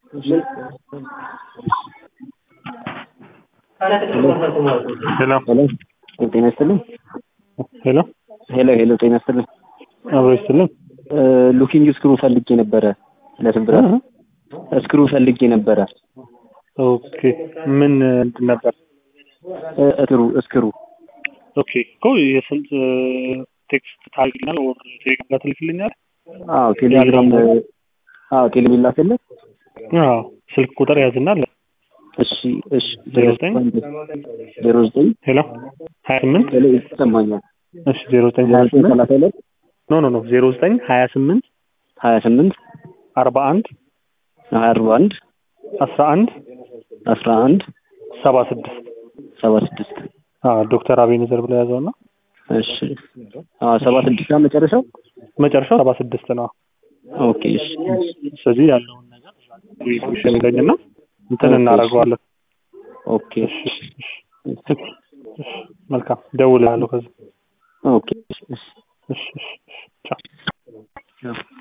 ሄሎ ሄሎ ጤና ይስጥልኝ። ሄሎ ሄሎ ሄሎ ጤና ይስጥልኝ። አብሮ ይስጥልን። ሉኪንግ ስክሩ ፈልጌ ነበረ ለስብራት ስክሩ ፈልጌ ነበረ። ኦኬ ምን እንትን ነበር? እስክሩ እስክሩ ኦኬ እኮ የስንት ቴክስት ታልግልኛል ወር ቴሌግራም ጋር ትልክልኛል? አዎ ቴሌግራም አዎ ቴሌግራም ላከልህ። አዎ ስልክ ቁጥር ያዝና አለ እሺ እሺ ዜሮ ዘጠኝ ዜሮ ዘጠኝ ሄሎ ሀያ ስምንት ሄሎ ይሰማኛል። እሺ ዜሮ ዘጠኝ ሀያ ሀያ ዘጠኝ ስምንት ሰላሳ ሁለት ኖ ኖ ኖ ዜሮ ዘጠኝ ሀያ ስምንት ሀያ ስምንት አርባ አንድ አርባ አንድ አስራ አንድ አስራ አንድ ሰባ ስድስት ሰባ ስድስት ዶክተር አቤኔዘር ብሎ ያዘው እና እሺ አዎ ሰባ ስድስት ነው መጨረሻው። መጨረሻው ሰባ ስድስት ነው። ኦኬ እሺ ስለዚህ ያለውን ነገር ይሸልገኝና እንትን እናደርገዋለን። ኦኬ እሺ እሺ እሺ መልካም ደውላለሁ ከዚህ ኦኬ እሺ እሺ እሺ እሺ ቻው ቻው